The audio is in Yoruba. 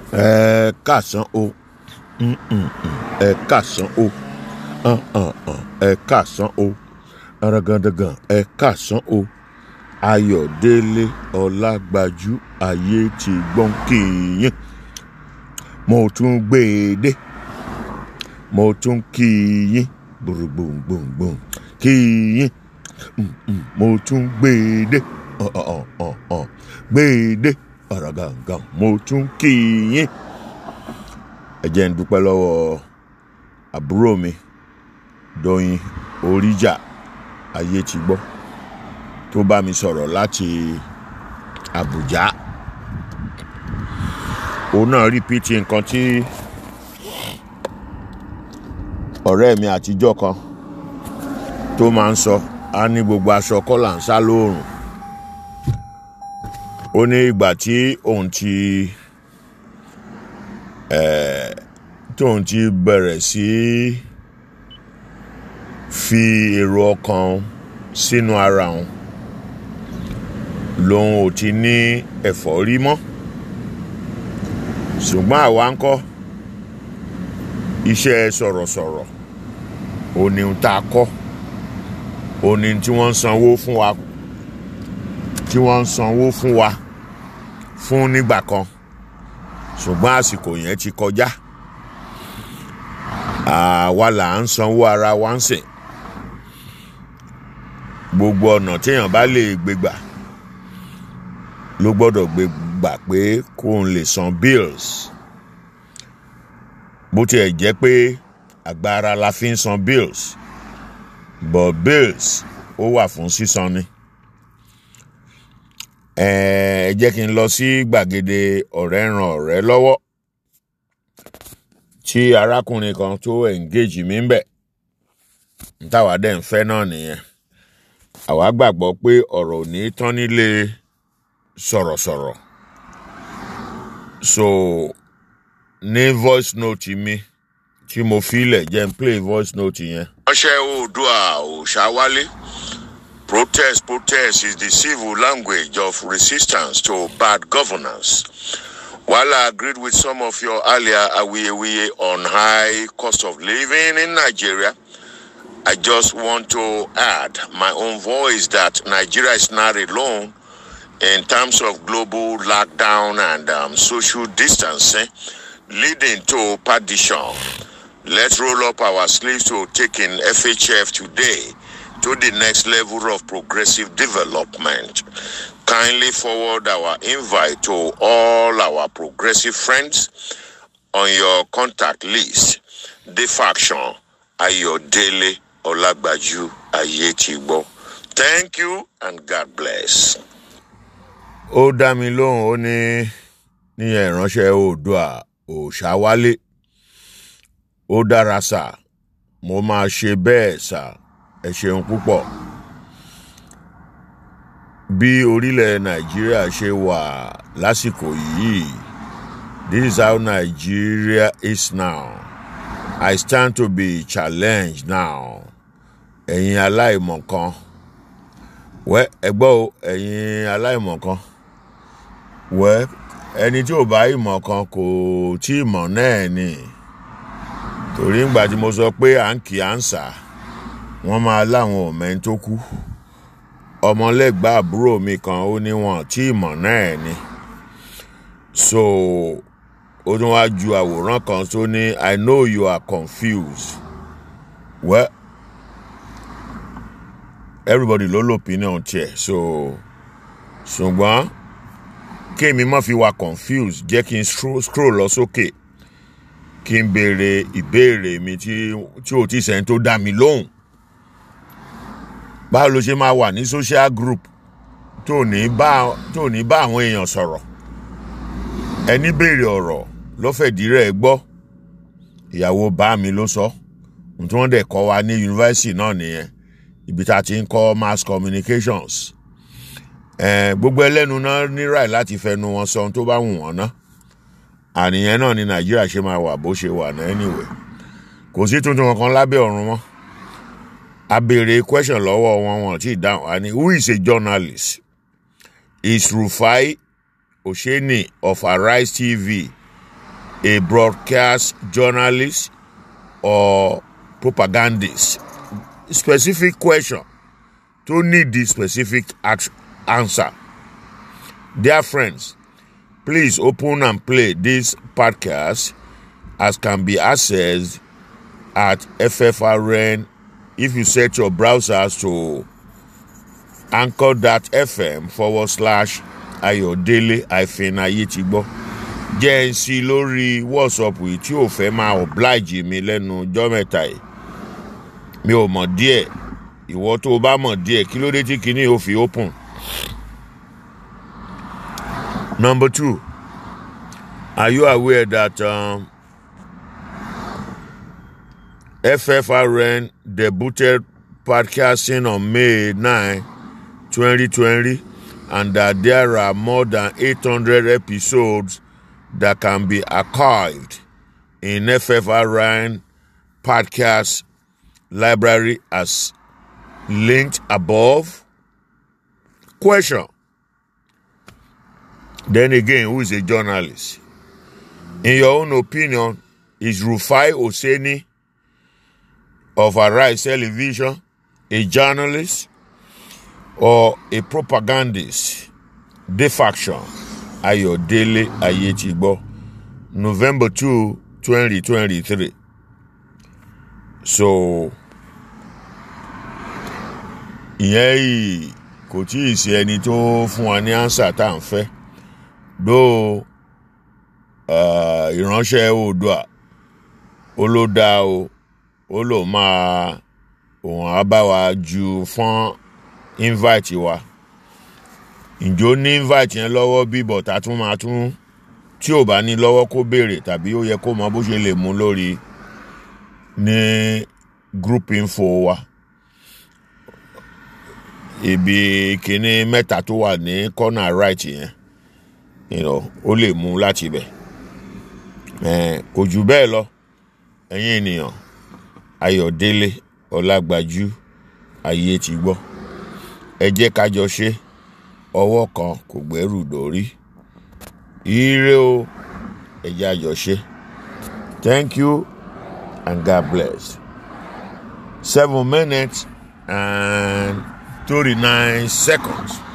ẹ káàsán o Mm, mm, mm. ẹ káàsán o Hàn, hàn, hàn. ẹ káàsán o aragandagan ẹ káàsán o ayọ̀délé ọlágbájú ayé ti gbọ́n kéèyàn mo tún gbé e dé mo tún kéèyàn gbòrògbòǹgbòǹgbòǹ kéèyàn Mm, mm. mo tún gbé e dé Hàn, hàn, hàn, hàn. gbé e dé aragangan mo tún kéèyàn ẹ jẹ́ ń dúpẹ́ lọ́wọ́ àbúrò mi dọ́yìn oríjà ayé ti gbọ́ tó bá mi sọ̀rọ̀ láti àbújá òun náà rìpíìtì nǹkan tí ọ̀rẹ́ mi àtijọ́ kan tó máa ń sọ á ní gbogbo aṣọ kọ́là ń sá lóòrùn ó ní ìgbà tí òun ti tóun ti bẹ̀rẹ̀ sí fi èrò ọkàn sínú ara òun lòun ò ti ní ẹ̀fọ́rí mọ́ ṣùgbọ́n àwa ń kọ́ iṣẹ́ sọ̀rọ̀sọ̀rọ̀ òní tá a kọ́ òní tí wọ́n ń sanwó fún wa tí wọ́n ń sanwó fún wa fún nígbà kan ṣùgbọ́n àsìkò yẹn ti kọjá àwa là ń sanwó ara wa ń sìn gbogbo ọ̀nà téèyàn bá lè gbé gbà ló gbọ́dọ̀ gbé gbà pé kóun lè san bills bó tiẹ̀ jẹ́ pé agbára la fi ń san bills but bills ó wà fún sísan ni ẹ ẹ jẹ́ kí n lọ sí gbàgede ọ̀rẹ́ ran ọ̀rẹ́ lọ́wọ́ tí arákùnrin kan tó engage mi ń bẹ̀ ntáwa dẹ̀ ń fẹ́ náà nìyẹn àwa gbàgbọ́ pé ọ̀rọ̀ ò ní tán nílé sọ̀rọ̀sọ̀rọ̀ so ní voice note mi tí mo filẹ̀ jẹ́ n play voice note yẹn. ránṣẹ́ oòdùà òòṣàwálé protest protest is the civil language of resistance to bad governance. While I agreed with some of your earlier awuyewuye on high cost of living in Nigeria, I just want to add my own voice that Nigeria is not alone in terms of global lockdown and um, social distancing, leading to perdition. Let's roll up our sleeves to taking FHF today to the next level of progressive development. Kindly forward our invite to all our progressive friends on your contact list. The faction Ayodele Olagbaju Ayetibo. Thank you and God bless. ó dá mi lóhùn ó ní níyẹn ìránṣẹ́ oòdùà òòṣàwálé ó dára sà mo máa ṣe bẹ́ẹ̀ sà ẹ ṣeun púpọ̀ bí orílẹ̀ nàìjíríà ṣe wà lásìkò yìí this is how nigeria is now i stand to be challenged now ẹ̀yin aláìmọ̀kan wẹ́ ẹgbọ́ o ẹ̀yin aláìmọ̀kan wẹ́ ẹni tí ò bá ìmọ̀ kan kò tí ì mọ̀ náà ni torí ńgbà tí mo sọ pé à ń kì í à ń sà wọ́n máa láwọn òmẹ́ni tó kú ọmọlẹ́gbà àbúrò mi kan ó ní wọn tí ì mọ̀ náà ni so ó tún wá ju àwòrán kan tó ní i know you are confused well everybody ló lopinion tiẹ̀ so ṣùgbọ́n kémi má fi wá confused jẹ́ kí n scroll scroll lọ sókè kí n béèrè ìbéèrè mi tí tí ò tí sẹ́ni tó dá mi lóhùn báwo ló ṣe máa wà ní social group tó ní bá tó ní bá àwọn èèyàn sọ̀rọ̀ ẹni béèrè ọ̀rọ̀ lọ́fẹ̀dírẹ́ gbọ́ ìyàwó bá mi ló sọ ohun tí wọ́n dẹ̀ kọ́ wa ní yunifásitì náà nìyẹn ibi tá a ti ń kọ́ mass communications eh, gbogbo ẹlẹ́nu náà ní ráì láti fẹnu wọn sọ ohun tó bá wù wọ́n ná àníyàn náà ni nàìjíríà ṣe máa wà bó ṣe wà náà anyway kò sí tuntun kankan lábẹ́ ọ̀run mọ́ a béèrè question lọ́wọ́ wọn wọn tí ì dáhùn àní who is a journalist is Rufai Osheni of Arise TV a broadcast journalist or propagandist specific question to need the specific act- answer dear friends please open and play this podcast as can be accessed at ffrn if you set your browsers to anchor.fm forward slash ayọ̀délé hyphen ayétigbọ́ jẹ́ ń sí lórí whatsapp yìí tí ò fẹ́ máa oblige mi lẹ́nu ọjọ́ mẹ́ta yìí mi ò mọ̀ díẹ̀ ìwọ tó o bá mọ̀ díẹ̀ kí ló dé tí kinní ò fi open. number two are you aware that um, FFRN debuted podcasting on May 9, 2020, and that there are more than 800 episodes that can be archived in FFRN podcast library as linked above? Question. Then again, who is a journalist? In your own opinion, is Rufai Oseni of Arise Television a journalist or a propagandist? De faction. Ayodele Ayetigbo. November 2, 2023. So, ìyẹn yìí kò tí ì sí ẹni tó fún wa ní ánsà tá à ń fẹ́ dó ìránṣẹ́ oòdùà ó ló dá o ó lò máa òun á bá wa ju fún invite wa ǹjọ́ ní invite yẹn lọ́wọ́ bí bọ̀tà tún máa tún tí ò bá ní lọ́wọ́ kó béèrè tàbí ó yẹ kó mọ bó ṣe lè mú lórí ní group info wa ibi kíní mẹ́ta tó wà ní corner right yẹn you know, ó lè mú láti ibẹ̀ Eh, kò jù bẹ́ẹ̀ lọ ẹ̀yin ènìyàn ayọ̀délé ọlágbájú ayé ti gbọ́ ẹ jẹ́ ká jọ ṣe ọwọ́ kan kò gbẹ́rù dórí ire o ẹ jẹ́ àjọ ṣe thank you and god bless seven minutes and thirty-nine seconds.